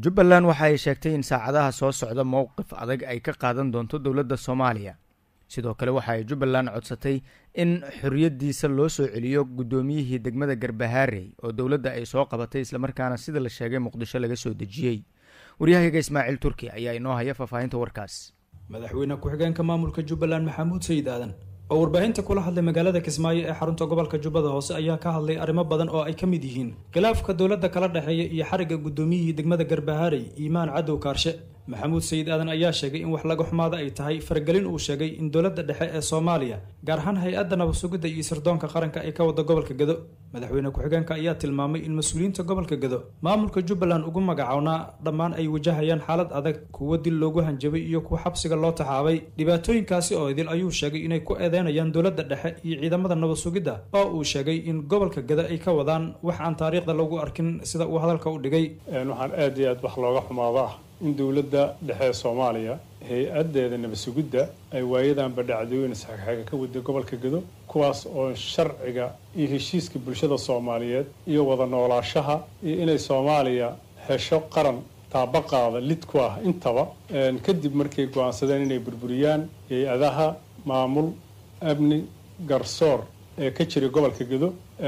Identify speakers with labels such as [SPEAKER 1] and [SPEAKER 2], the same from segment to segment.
[SPEAKER 1] jubbaland waxa ay sheegtay in saacadaha soo socda mowqif adag ay ka qaadan doonto dowladda soomaaliya sidoo kale waxa ay jubbaland codsatay in xorriyaddiisa loo soo celiyo guddoomiyihii degmada garbahaarey oo dowladda ay soo qabatay islamarkaana sida la sheegay muqdisho laga soo dejiyey waryahayaga ismaaciil turki ayaa inoo haya faahfaahinta warkaas
[SPEAKER 2] madaxweyne ku-xigeenka maamulka jubbaland maxamuud sayid aadan oo warbaahinta kula hadlay magaalada kismaayo ee xarunta gobolka jubbada hoose ayaa ka hadlay arrimo badan oo ay ka mid yihiin khilaafka dowladda kala dhexeeya iyo xarigga guddoomiyihii degmada garbahaarey iimaan cadow kaarshe maxamuud sayid aadan ayaa sheegay in wax laga xumaada ay tahay faragelin uu sheegay in dowladda dhexe ee soomaaliya gaar ahaan hay-adda nabadsugidda iyo sirdoonka qaranka ay ka wada gobolka gedo madaxweyne ku-xigeenka ayaa tilmaamay in mas-uuliyiinta gobolka gedo maamulka jubbaland ugu magacownaa dhammaan ay wajahayaan xaalad adag kuwo dil loogu hanjabay iyo kuwa xabsiga loo taxaabay dhibaatooyinkaasi oo idil ayuu sheegay inay ku eedeynayaan dowladda dhexe iyo ciidamada nabadsugidda oo uu sheegay in gobolka gedo ay ka wadaan wax aan taariikhda lagu arkin sida uu hadalka u dhigay
[SPEAKER 3] waxaan aad iyo aad wax looga xumaado ah in dowladda dhexe ee soomaaliya hay-addeeda nabadsugidda ay waayadanba dhacdooyin isxagxaga ka waday gobolka gedo kuwaas oo sharciga iyo heshiiska bulshada soomaaliyeed iyo wada noolaashaha iyo inay soomaaliya hesho qaran taabaqaada lid ku ah intaba kadib markay go-aansadeen inay burburiyaan hay-adaha maamul amni garsoor ee ka jira gobolka gedo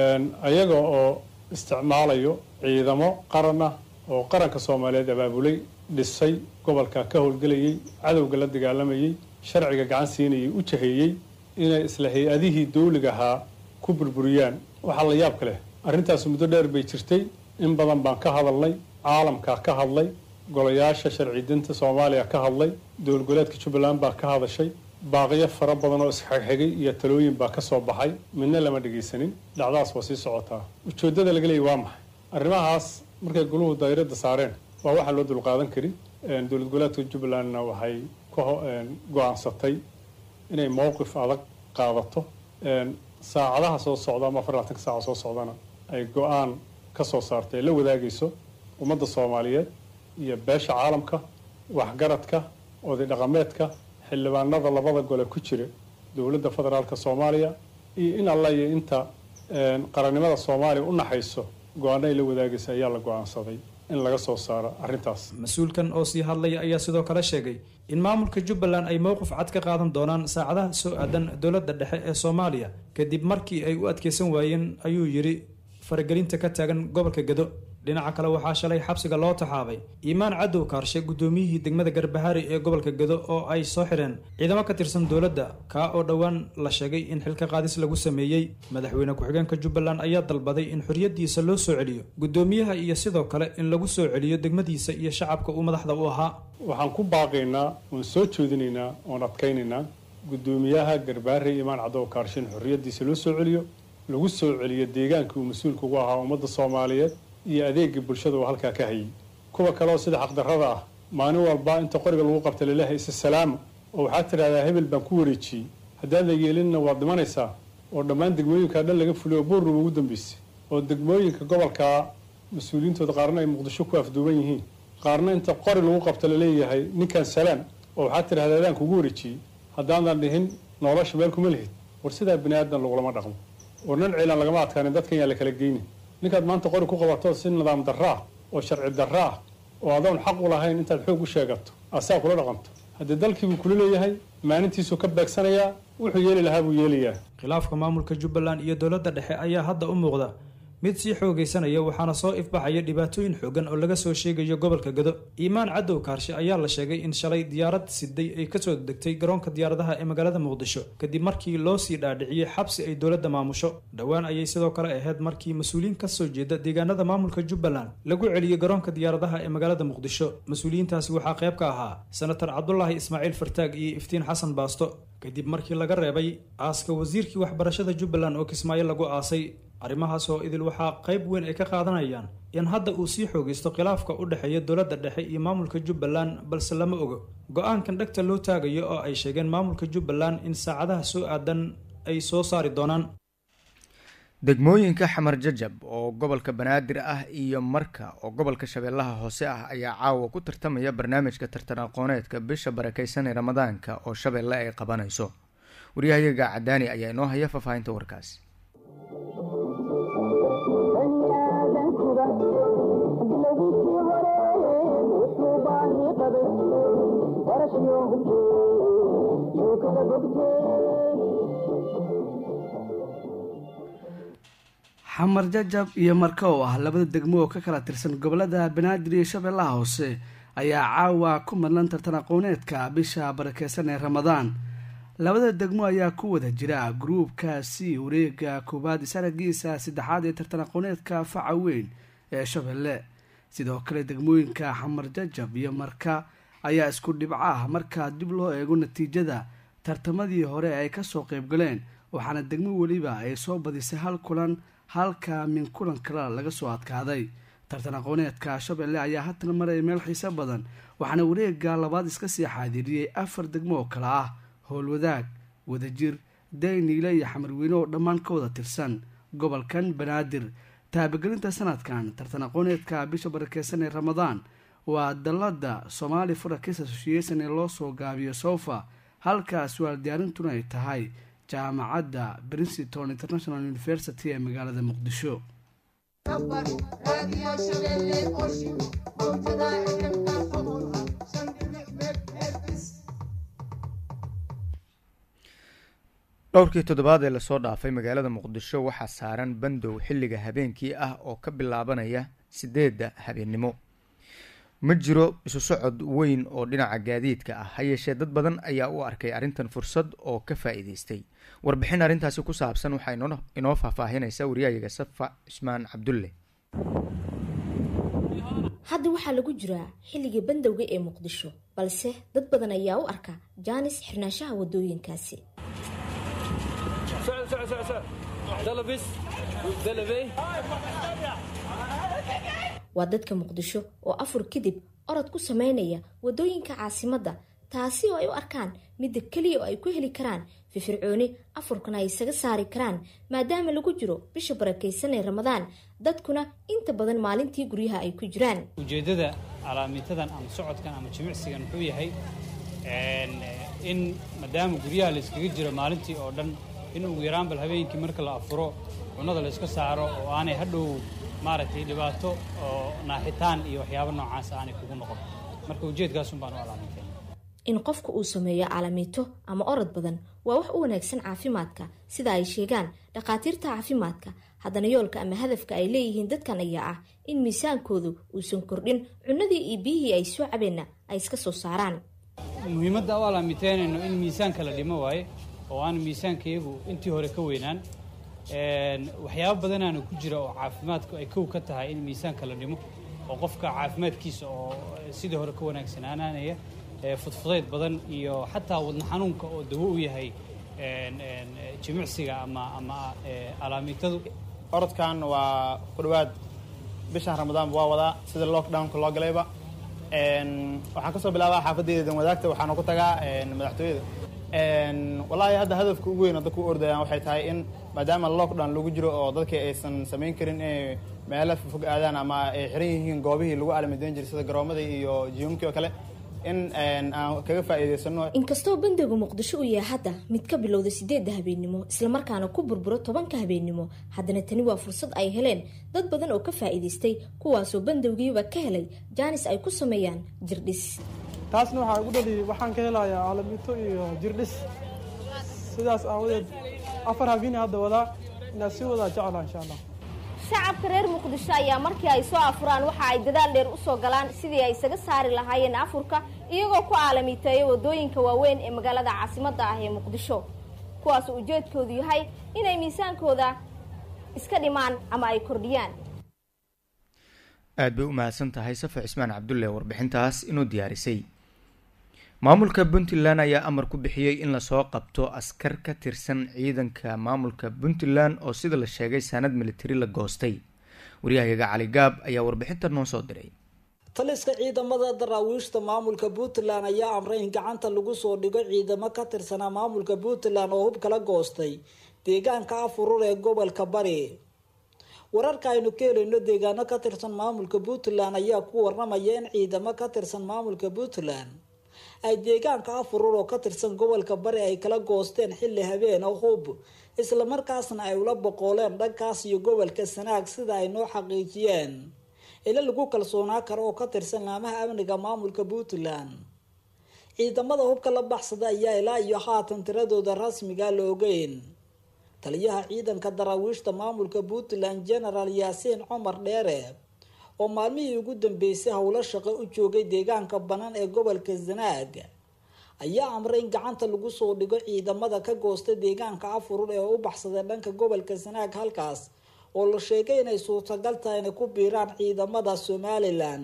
[SPEAKER 3] ayaga oo isticmaalayo ciidamo qaran ah oo qaranka soomaaliyeed abaabulay dhisay gobolka ka howlgelayay cadowga la dagaalamayay sharciga gacan siinayay u jaheeyey inay isla hay-adihii dawliga ahaa ku burburiyaan waxaa la yaab ka leh arrintaas muddo dheer bay jirtay in badan baan ka hadalnay caalamkaa ka hadlay golayaasha sharci dinta soomaaliya ka hadlay dowlad goleedka jubbaland baa ka hadashay baaqiyo fara badan oo isxagxigay iyo talooyin baa ka soo baxay midna lama dhegaysanin dhacdaas waa sii socotaa ujeeddada laga leeyay waa maxay arrimahaas markay goluhu daairada saareen waa waxaan loo dulqaadan karin dowlad goboleedka jubbalandna waxay ka go-aansatay inay mowqif adag qaadato saacadaha soo socda ama afar labatanka saaca soo socdana ay go-aan ka soo saartay la wadaagayso ummadda soomaaliyeed iyo beesha caalamka waxgaradka oday dhaqameedka xildhibaanada labada gole ku jira dowladda federaalka soomaaliya iyo in alla iyo inta qarannimada soomaaliya u naxayso go-aano ay la wadaagaysa ayaa la go-aansaday in laga soo saaro arrintaas
[SPEAKER 2] mas-uulkan oo sii hadlaya ayaa sidoo kale sheegay in maamulka jubbaland ay mowqif cad ka qaadan doonaan saacadaha soo aadan dowladda dhexe ee soomaaliya kadib markii ay u adkeysan waayeen ayuu yidhi faragelinta ka taagan gobolka gedo dhinaca kale waxaa shalay xabsiga loo taxaabay iimaan cadow kaarshe guddoomiyihii degmada garbahaari ee gobolka gedo oo ay soo xidheen ciidamo ka tirsan dowladda kaa oo dhowaan la sheegay in xilka qaadis lagu sameeyey madaxweyne ku-xigeenka jubbaland ayaa dalbaday in xorriyaddiisa loo soo celiyo guddoomiyaha iyo sidoo kale in lagu soo celiyo degmadiisa iyo shacabka uu madaxda u ahaa
[SPEAKER 3] waxaan ku baaqaynaa oon soo joodinaynaa oon adkaynaynaa guddoomiyaha garbahaari iimaan cadow kaarshe in xorriyaddiisa loo soo celiyo lagu soo celiyo deegaankii uu mas-uulka ugu ahaa ummadda soomaaliyeed iyo adeegii bulshada uu halkaa ka hayay kuwa kale oo sida xaqdarrada ah maalin walba inta qoriga lagu qabta laleehay isa salaama oo waxaad tidhahdaa hebel baan ku wareejiyey haddaad la yeelinna waad dhimanaysaa oo dhammaan degmooyinkaa dhan laga fuliy oo buurnuba ugu dambeysay oo degmooyinka gobolkaa mas-uuliyiintooda qaarna ay muqdisho ku afduuban yihiin qaarna inta qori lagu qabta laleeyahay ninkan salaam oo waxaad tidhahdaa adaan kugu wareejiyey haddaanan dhihin nolosha meel kuma lihid war sidaa bini aadan lagulama dhaqmo war nan ciilan lagama adkaanin dadkan yaa la kala geynin ninkaad maanta qori ku qabato si nidaam darra ah oo sharci darra ah oo adoon xaq u lahayn intaad xoog u sheegato asaa kula dhaqanto haddii dalkiibuu kula leeyahay maalintiisuu ka beegsanayaa wuxuu yeeli lahaa buu yeelayaa
[SPEAKER 2] khilaafka maamulka jubbaland iyo dowladda dhexe ayaa hadda u muuqda mid sii xoogaysanaya waxaana soo ifbaxaya dhibaatooyin xoogan oo laga soo sheegayo gobolka gedo iimaan cadow kaarshe ayaa la sheegay in shalay diyaarad siday ay kasoo degtay garoonka diyaaradaha ee magaalada muqdisho kadib markii loo sii dhaadhiciyey xabsi ay dowladda maamusho dhowaan ayay sidoo kale ahayd markii mas-uuliyiin kasoo jeeda deegaanada maamulka jubbaland lagu celiyey garoonka diyaaradaha ee magaalada muqdisho mas-uuliyiintaasi waxaa qayb ka ahaa senator cabdulaahi ismaaciil fartaag iyo iftiin xasan baasto kadib markii laga reebay aaska wasiirkii waxbarashada jubbaland oo kismaayo lagu aasay arrimahaas oo idil waxaa qayb weyn ay ka qaadanayaan in hadda uu sii xoogaysto khilaafka u dhexeeya dowladda dhexe iyo maamulka jubbaland balse lama ogo go-aankan dhegta loo taagayo oo ay sheegeen maamulka jubbaland in saacadaha soo aadan ay soo saari doonaan
[SPEAKER 1] degmooyinka xamar jajab oo gobolka banaadir ah iyo marka oo gobolka shabeellaha hoose ah ayaa caawa ku tartamaya barnaamijka tartan aqooneedka bisha barakeysan ee ramadaanka oo shabeelle ay qabanayso waryahayaga cadaani ayaa inoo haya faahfaahinta warkaas
[SPEAKER 4] xamar jajab iyo marka oo ah labada degmo oo ka kala tirsan gobolada banaadir iyo shabeellaha hoose ayaa caawa ku madlan tartan aqooneedka bisha barakeysan ee ramadaan labada degmo ayaa ku wada jira gruubkaasi wareega koowaad sanagiisa saddexaad ee tartan aqooneedka faca weyn ee shabeelle sidoo kale degmooyinka xamar jajab iyo marka ayaa isku dhibco ah marka dib loo eego natiijada tartamadii hore ay kasoo qeybgaleen waxaana degmo weliba ay soo badisay hal kulan halka min kulan kale laga soo adkaaday tartan aqooneedka shabeelle ayaa haatan maraya meel xiiso badan waxaana wareega labaad iska sii xaadiriyey afar degmo oo kale ah howlwadaag wadajir dayniile iyo xamarweyne oo dhammaan ka wada tirsan gobolkan banaadir taabagelinta sanadkan tartan aqooneedka bisha barakeysan ee ramadaan waa dalada somali furakis association ee loo soo gaabiyo sofa halka su-aal diyaarintuna ay tahay jaamacadda princeton international university ee magaalada muqdisho
[SPEAKER 1] dhowrkii toddobaad ee lasoo dhaafay magaalada muqdisho waxaa saaran bandow xilliga habeenkii ah oo ka bilaabanaya sideedda habeennimo ma jiro isu socod weyn oo dhinaca gaadiidka ah ha yeeshee dad badan ayaa u arkay arrintan fursad oo ka faa-iideystay warbixin arrintaasi ku saabsan waxaa inoo faahfaahinaysa wariyahayaga safa cismaan cabdulle
[SPEAKER 5] hadda waxaa lagu jiraa xilligii bandowga ee muqdisho balse dad badan ayaa u arka jaanis xirnaanshaha wadooyinkaasi waa dadka muqdisho oo afur kadib orod ku sameynaya wadooyinka caasimadda taasi oo ay u arkaan midda keliya oo ay ku heli karaan firfircooni afurkana ay isaga saari karaan maadaama lagu jiro bisha barakaysan ee ramadaan dadkuna inta badan maalintii guryaha ay ku jiraan
[SPEAKER 6] ujeeddada calaamiitadan ama socodkan ama jimicsigan wuxuu yahay in maadaama guryaha la iskaga jiro maalintii oo dhan in ugu yaraan bal habeenkii marka la afuro cunnada la iska saaro oo aanay hadhow maaragtay dhibaato oo naaxitaan iyo waxyaabo noocaas aanay kugu noqon marka ujeedkaasun baan u calaamiitay
[SPEAKER 5] in qofku uu sameeyo caalamiito ama orod badan waa wax u wanaagsan caafimaadka sida ay sheegaan dhakhaatiirta caafimaadka haddana yoolka ama hadafka ay leeyihiin dadkan ayaa ah in miisaankoodu uusan kordhin cunnadii iyo biyihii ay soo cabeenna ay iska soo saaraan
[SPEAKER 6] muhiimadda u alaamiteynayno in miisaanka la dhimo waaye oo aan miisaankayagu intii hore ka weynaan waxyaabo badanaana ku jira oo caafimaadku ay kow ka tahay in miisaanka la dhimo oo qofka caafimaadkiisa oo sidii hore ka wanaagsanaananaya fudfudayd badan iyo xataa wadna xanuunka oo dawo u yahay jimicsiga ama ama alaamiitadu
[SPEAKER 7] orodkan waa ku dhawaad bishan ramadaanba waa wadaa sida lockdownka loo galayba waxaan kasoo bilaabaa xaafadeyda dan wadaagta waxaana ku tagaa madaxtooyada wallaahi hadda hadafka ugu weyn oo dadku u ordayaan waxay tahay in maadaama lockdown lagu jiro oo dadkii aysan samayn karin inay meelo fog aadaan ama ay xiran yihiin goobihii lagu alamideyn jiray sida garoomadii iyo jiyumkii oo kale in aan kaga faa'iidaysano
[SPEAKER 5] inkastoo bandowga muqdisho uu yahay hadda mid ka bilowda sideedda habeennimo islamarkaana ku burburo tobanka habeennimo haddana tani waa fursad ay heleen dad badan oo ka faa'iidaystay kuwaasoo bandowgiiba ka helay jaanis ay ku sameeyaan jirdhis
[SPEAKER 8] taasna waxaa ugu dhali waxaan ka helayaa caalamiito iyo jirdhis sidaas aawadeed afar habeeni hadda wadaa inaa sii wadaa jecla insha allah
[SPEAKER 5] shacabka reer muqdisho ayaa markii ay soo afuraan waxa ay dadaal dheer usoo galaan sidii ay isaga saari lahaayeen afurka iyagoo ku aalamiiteeya wadooyinka waaweyn ee magaalada caasimadda ah ee muqdisho kuwaasoo ujeedkoodu yahay inay miisaankooda iska dhimaan ama ay kordhiyaan
[SPEAKER 1] aada bay u mahadsan tahay safa cismaan cabdulle warbixintaas inuu diyaarisay maamulka puntland ayaa amar ku bixiyey in lasoo qabto askar ka tirsan ciidanka maamulka puntland oo sida la sheegay saanad militari la goostay waryahayaga cali gaab ayaa warbixinta noo soo diray
[SPEAKER 9] taliska ciidamada daraawiishta maamulka puntland ayaa amray in gacanta lagu soo dhigo ciidamo ka tirsanaa maamulka puntland oo hub kala goostay deegaanka afurur ee gobolka bari wararka aynu ka helayno deegaano ka tirsan maamulka puntland ayaa ku waramaya in ciidamo ka tirsan maamulka puntland ay deegaanka afurur oo ka tirsan gobolka bari ay kala goosteen xilli habeen oo hub islamarkaasna ay ula boqooleen dhankaas iyo gobolka sanaag sida ay noo xaqiijiyeen ila lagu kalsoonaa karo oo ka tirsan laamaha amniga maamulka puntland ciidamada hubka la baxsada ayaa ilaa iyo haatan tiradooda rasmiga la ogeyn taliyaha ciidanka daraawiishta maamulka puntland genaraal yaasiin cumar dheere oo maalmihii ugu dambeysay howlo shaqo u joogay deegaanka bannaan ee gobolka zanaag ayaa amray in gacanta lagu soo dhigo ciidamada ka goosta deegaanka afurur ee u baxsaday dhanka gobolka zanaag halkaas oo la sheegay inay suurtagal tahay inay ku biiraan ciidamada somalilan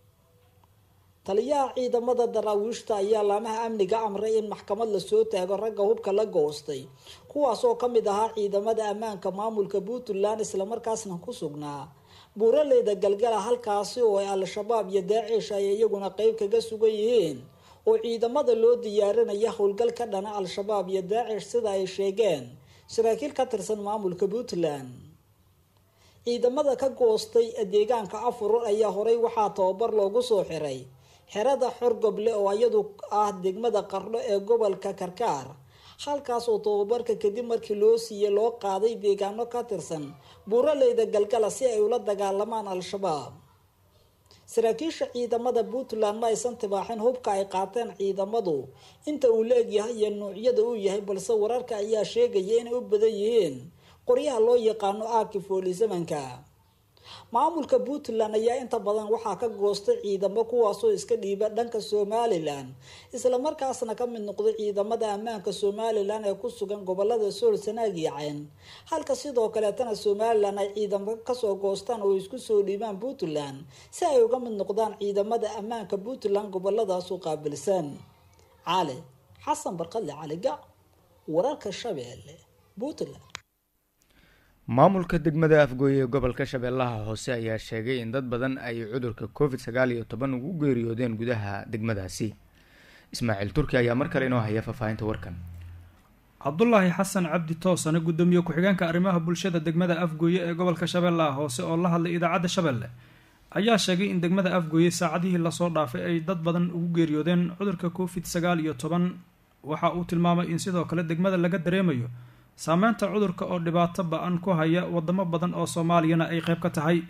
[SPEAKER 9] taliyaha ciidamada daraawiishta ayaa laamaha amniga amray in maxkamad lasoo taago ragga hubka la goostay kuwaas oo kamid ahaa ciidamada ammaanka maamulka puntland islamarkaasna ku sugnaa buuraleyda galgala halkaasi oo ay al-shabaab iyo daacish ay iyaguna qeyb kaga sugan yihiin oo ciidamada loo diyaarinaya howlgal ka dhana al-shabaab iyo daacish sida ay sheegeen saraakiil ka tirsan maamulka puntland ciidamada ka goostay deegaanka afurur ayaa horey waxaa tababar loogu soo xiray xerada xorgoble oo iyadu ah degmada qardho ee gobolka karkaar halkaas oo tababarka kadib markii loo siiyey loo qaaday deegaano ka tirsan buuraleyda galgala si ay ula dagaalamaan al-shabaab saraakiisha ciidamada puntland ma aysan tibaaxin hubka ay qaateen ciidamadu inta uu la egyahay iyo nuucyada uu yahay balse wararka ayaa sheegaya inay u badan yihiin qoryaha loo yaqaano aaki foolisamanka maamulka puntland ayaa inta badan waxaa ka goostay ciidamo kuwaasoo iska dhiiba dhanka somalilan islamarkaasna ka mid noqday ciidamada ammaanka somalilan ee ku sugan gobolada sool sanaag iyo cayn halka sidoo kaleetana somalilan ay ciidamo kasoo goostaan oo isku soo dhiibaan puntland si ay uga mid noqdaan ciidamada ammaanka puntland goboladaasu qaabilsan cali xasan barqadle caligac wararka shabeelle puntland
[SPEAKER 1] maamulka degmada afgooye ee gobolka shabeellaha hoose ayaa sheegay in dad badan ay cudurka covid sagaal iyo toban ugu geeriyoodeen gudaha degmadaasi ismaaciil turki ayaa mar kale inoo haya faahfaahinta warkan
[SPEAKER 2] cabdulaahi xasan cabdi toosane gudoomiye ku-xigeenka arrimaha bulshada degmada afgooye ee gobolka shabeellaha hoose oo la hadlay idaacadda shabeelle ayaa sheegay in degmada afgooye saacadihii lasoo dhaafay ay dad badan ugu geeriyoodeen cudurka covid sagaal iyo toban waxa uu tilmaamay in sidoo kale degmada laga dareemayo saameynta cudurka oo dhibaato ba-an ku haya wadamo badan oo soomaaliyana ay qeyb ka tahay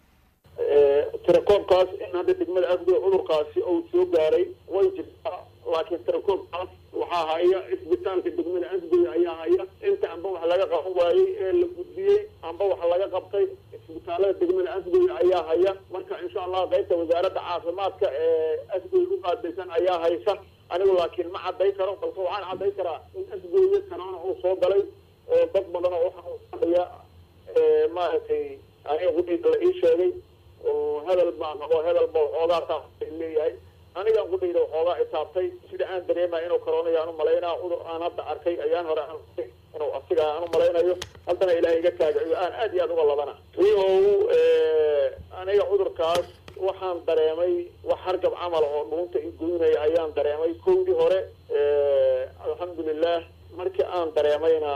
[SPEAKER 10] tirakoobkaas in hadda degmada afgooy cudurkaasi uu soo gaaray way jirtaa laakiin tirakoobkaas waxaa haya isbitaalka degmada afgooy ayaa haya inta amba wax laga qaban waayey ee la gudbiyey amba wax laga qabtay isbitaalada degmada afgooy ayaa haya marka insha allah qeybta wasaaradda caafimaadka ee afgooy u qaadaysan ayaa haysa anigu laakiin ma cadday karo balse waxaan cadday karaa in afgooye kanaana uu soo galay oo dad badan oo waxaaya maaragtay aniga qudhiisa la ii sheegay oo hebel baa qabo hebel ba waxoogaa taas leeyahay anigan qudhayda waxoogaa itaabtay sida aan dareemaya inuu corona aan u malaynaa cudur aan hadda arkay ayaan hore aan inuu asiga aan u malaynayo haddana ilaahay iga taagaciyo aan aad iyo aad uga labana wiihow aniga cudurkaas waxaan dareemay wax hargab camal oo dhuunta i goynaya ayaan dareemay kowdii hore alxamdulilah markii aan dareemayna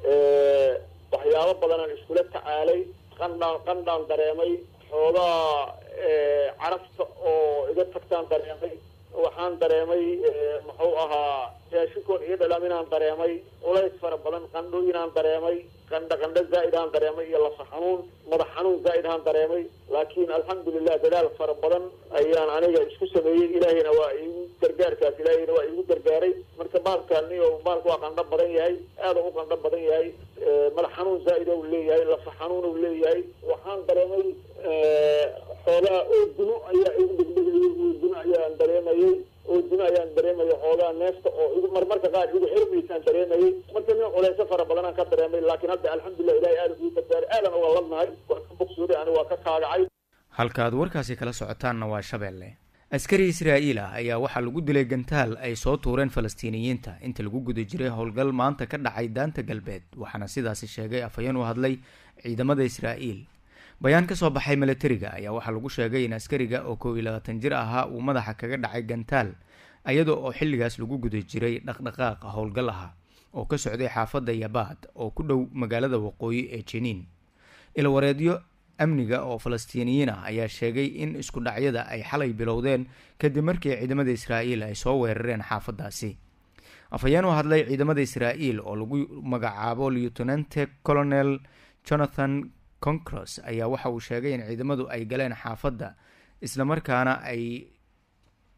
[SPEAKER 10] waxyaabo badanaan iskula tacaalay qandhaan qandhaan dareemay xoogaa carafta oo iga tagtaan dareemay waxaan dareemay muxuu ahaa raashikoon iyo dhalaminaan dareemay culays fara badan qandhooyinaan dareemay qandha qandho zaa'idaan dareemay iyo lafa xanuun madax xanuun zaa'idaan dareemay laakiin alxamdulilah dadaal fara badan ayaan aniga isku sameeyey ilaahayna waa iigu gargaarkaas ilaahayna waa iigu gargaaray marka baalkaani oo baalka waa qandho badan yahay aada u qandho badan yahay madax xanuun zaa'id ou leeyahay lafa xanuun ou leeyahay waxaan dareemay xoogaa oo duno ayaa igu degdegayay oo duno ayaan dareemayay oo duno ayaan dareemaya xoogaa neefta oo igu marmarka qaar igu xirmaysaan dareemayay marka nin culeyso fara badanaan ka dareemay laakiin hadda alxamdulilah ilahay aada ugu gargaaray aadan uga ladnahay waa ka bogsooday aniga waa ka kaagacay
[SPEAKER 1] halkaad warkaasi kala socotaanna waa shabeelle askari israa'iil ah ayaa waxaa lagu dilay gantaal ay soo tuureen falastiiniyiinta inta lagu guda jiray howlgal maanta ka dhacay daanta galbeed waxaana sidaasi sheegay afhayeen u hadlay ciidamada israa'iil bayaan ka soo baxay milatariga ayaa waxaa lagu sheegay in askariga oo kow iyo labaatan jir ahaa uu madaxa kaga dhacay gantaal iyada oo xilligaas lagu guda jiray dhaqdhaqaaq howlgal ah oo ka socday xaafadda yabaad oo ku dhow magaalada waqooyi ee jiniin ilwareedyo amniga oo falastiiniyiin ah ayaa sheegay in isku dhacyada ay xalay bilowdeen kadib markii ciidamada israa'iil ay soo weerareen xaafadaasi afhayeen u hadlay ciidamada israa'iil oo lagu magacaabo lieutenante colonel jonathan concros ayaa waxa uu sheegay in ciidamadu ay galeen xaafadda islamarkaana ay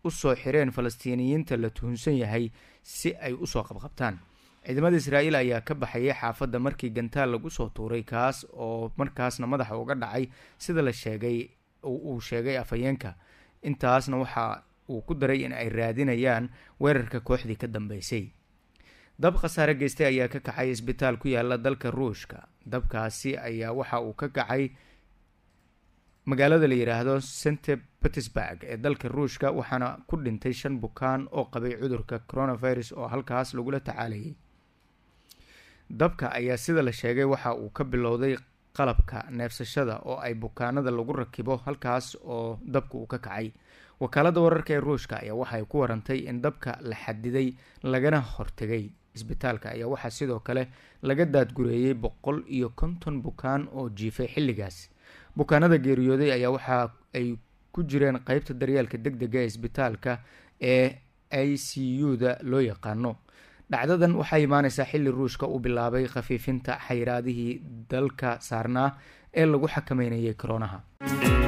[SPEAKER 1] usoo xireen falastiiniyiinta la tuhunsan yahay si ay usoo qabqabtaan ciidamada israa'iil ayaa ka baxayay xaafadda markii gantaal lagu soo tuuray kaas oo markaasna madaxa uga dhacay sida la sheegay uu sheegay afhayeenka intaasna waxa uu ku daray in ay raadinayaan weerarka kooxdii ka dambeysay dab khasaare geystay ayaa ka kacay isbitaal ku yaala dalka ruushka dabkaasi ayaa waxa uu ka kacay magaalada la yidhaahdo st petersburg ee dalka ruushka waxaana ku dhintay shan bukaan oo qabay cudurka coronavirus oo halkaas lagula tacaalayay dabka ayaa sida la sheegay waxa uu ka bilowday qalabka neefsashada oo ay bukaanada lagu rakibo halkaas oo dabka uu ka kacay wakaalada wararka ee ruushka ayaa waxay ku warantay in dabka la xadiday lagana hortegay isbitaalka ayaa waxaa sidoo kale laga daadgureeyey boqol iyo konton bukaan oo jiifay xilligaas bukaanada geeriyooday ayaa waxa ay ku jireen qeybta daryeelka deg dega ee isbitaalka ee i c u-da loo yaqaano dhacdadan waxaa imaaneysaa xilli ruushka uu bilaabay khafiifinta xayiraadihii dalka saarnaa ee lagu xakameynayay koronaha